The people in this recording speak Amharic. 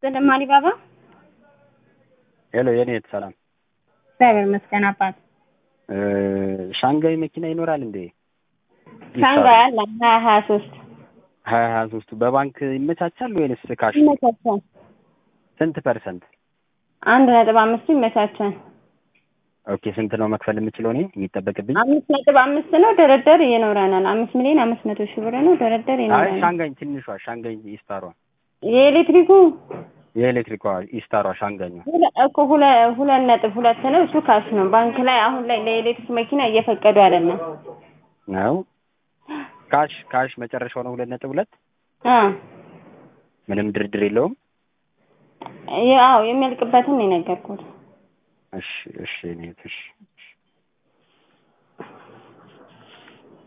ዘደማሪ ባባ ሄሎ የኔ እህት ሰላም። እግዚአብሔር ይመስገን አባት። ሻንጋይ መኪና ይኖራል እንዴ? ሻንጋይ አለ ሀያ ሀያ ሶስት ሀያ ሀያ ሶስቱ በባንክ ይመቻቻል ወይንስ ካሽ? ይመቻቻል። ስንት ፐርሰንት? አንድ ነጥብ አምስቱ ይመቻቻል። ኦኬ ስንት ነው መክፈል የምችለው እኔ የሚጠበቅብኝ? አምስት ነጥብ አምስት ነው። ደረደር ይኖረናል። አምስት ሚሊዮን አምስት መቶ ሺህ ብር ነው። ደረደር አይ ይኖረናል። ሻንጋይ ትንሿ ሻንጋይ ኢስታሯ የኤሌክትሪኩ የኤሌክትሪኳ ኢስታሯ ሻንጋኟ ሁለ- እኮ ሁለ- ሁለት ነጥብ ሁለት ነው። እሱ ካሽ ነው። ባንክ ላይ አሁን ላይ ለኤሌክትሪክ መኪና እየፈቀዱ አይደለም። ነው። ካሽ ካሽ መጨረሻው ነው ሁለት ነጥብ ሁለት አ ምንም ድርድር የለውም። ያው የሚያልቅበትን ነው የነገርኩት። እሺ እሺ እኔ እህት እሺ